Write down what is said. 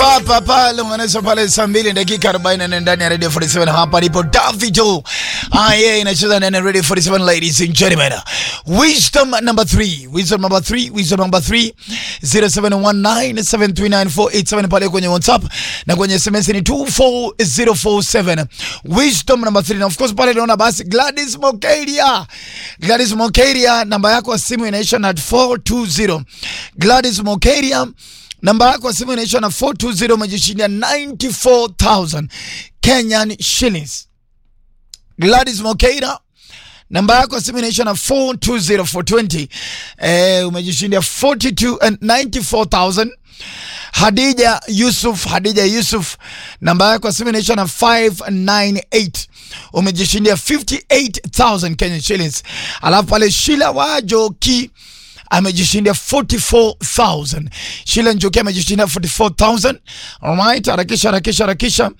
papa pale mwanasa pale saa mbili dakika 44 ndani ya Radio 47 hapa ndipo Davido. Ah, yeah, inacheza ndani ya Radio 47 ladies and gentlemen. Wisdom number 3. Wisdom number 3. Wisdom number 3. 0719739487 pale kwenye WhatsApp na kwenye SMS ni 24047. Wisdom number 3. Na of course pale naona basi Gladys Mokeria. Gladys Mokeria namba yako ya simu inaisha na 420. Gladys Mokeria namba yako ya simu inaisha na 420 umejishindia 94000 Kenyan shillings. Gladys Mokeira namba yako ya simu inaisha na 420 420 eh, umejishindia 42 and 94000 Hadija Yusuf, Hadija Yusuf, namba yako ya simu inaisha na 598 umejishindia 58000 Kenyan shillings. Alafu pale Shila Wajoki amejishindia 44000 Shila Njoki amejishindia 44000 Alright, harakisha harakisha harakisha.